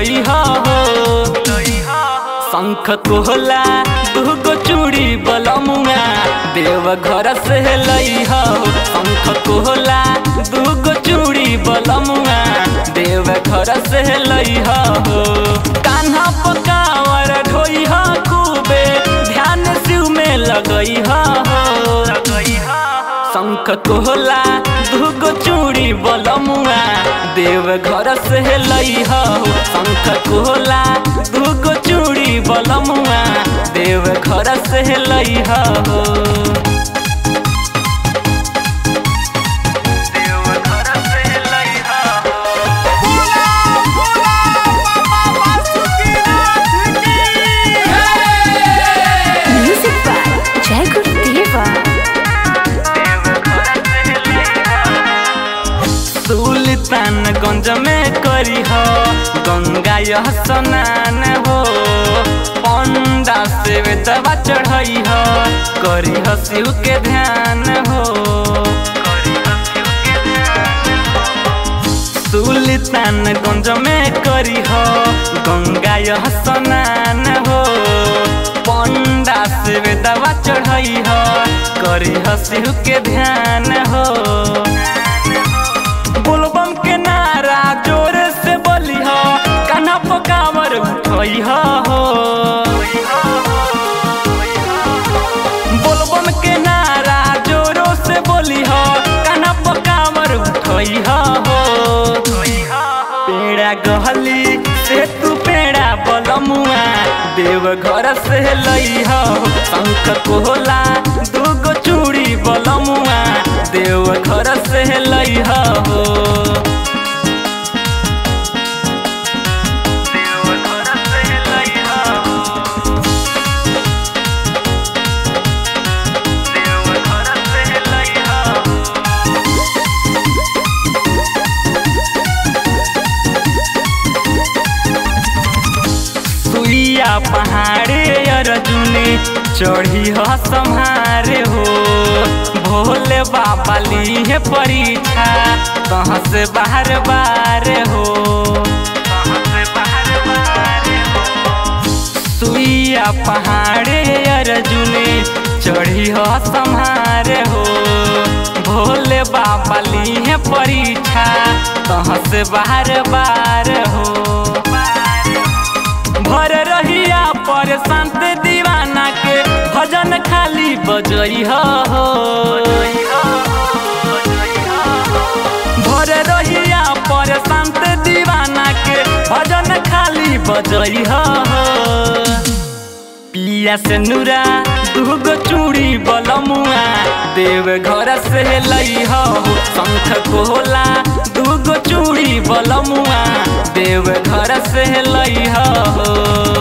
लई हो शंख कोहला दूगो चूड़ी बलमुआ देव घर से लई हो शंख कोहला दूगो चूड़ी बलमुआ देव घर से लई हो कान्हा पकावर ढोई हो खूबे ध्यान शिव में लगई हो शंख कोहला दूगो चूड़ी बलमुआ देव घर से लई हो शंख कोहला दूगो चूड़ी बलमुआ देव घर से लई हो बोला बोला बाबा वासुकीनाथ की Music by Jai Gurudeva. Sultanganj में करी हो गंगा यह स्नान हो पंडा से दवा चढ़ई हो करी हो शिव के ध्यान हो सुल्तानगंज में करी हो गंगा यह स्नान हो पंडा से दवा चढ़ई हो करी हो शिव के ध्यान हो बोलबम के नारा जोर से बोली हो कान्हा पकावर उठई हो बोलबम के नारा जोरो से बोली हो कान्हा पकावर उठई हो पेड़ा गहली से तू पेड़ा बलमुआ देव घर से लई हो शंख कोहला दूगो चूड़ी बलमुआ देव घर से लई हो सुइया पहाड़े अर्जुनी चढ़ी हो सम्हारे हो भोले बाबा ली है परीक्षा कहाँ से बाहर बार हो सुइया पहाड़े अर्जुनी चढ़ी हो सम्हारे हो भोले बाबा ली है परीक्षा कहाँ से बाहर बार हो भर रहिया पर शांत दीवाना के भजन खाली बजई हो भर रहिया पर शांत दीवाना के भजन खाली बजई हो पिया से नूरा दूगो चूड़ी बलमुआ देव घर से लई हो शंख कोहला दूगो चूड़ी बलमुआ देव घर से लई हो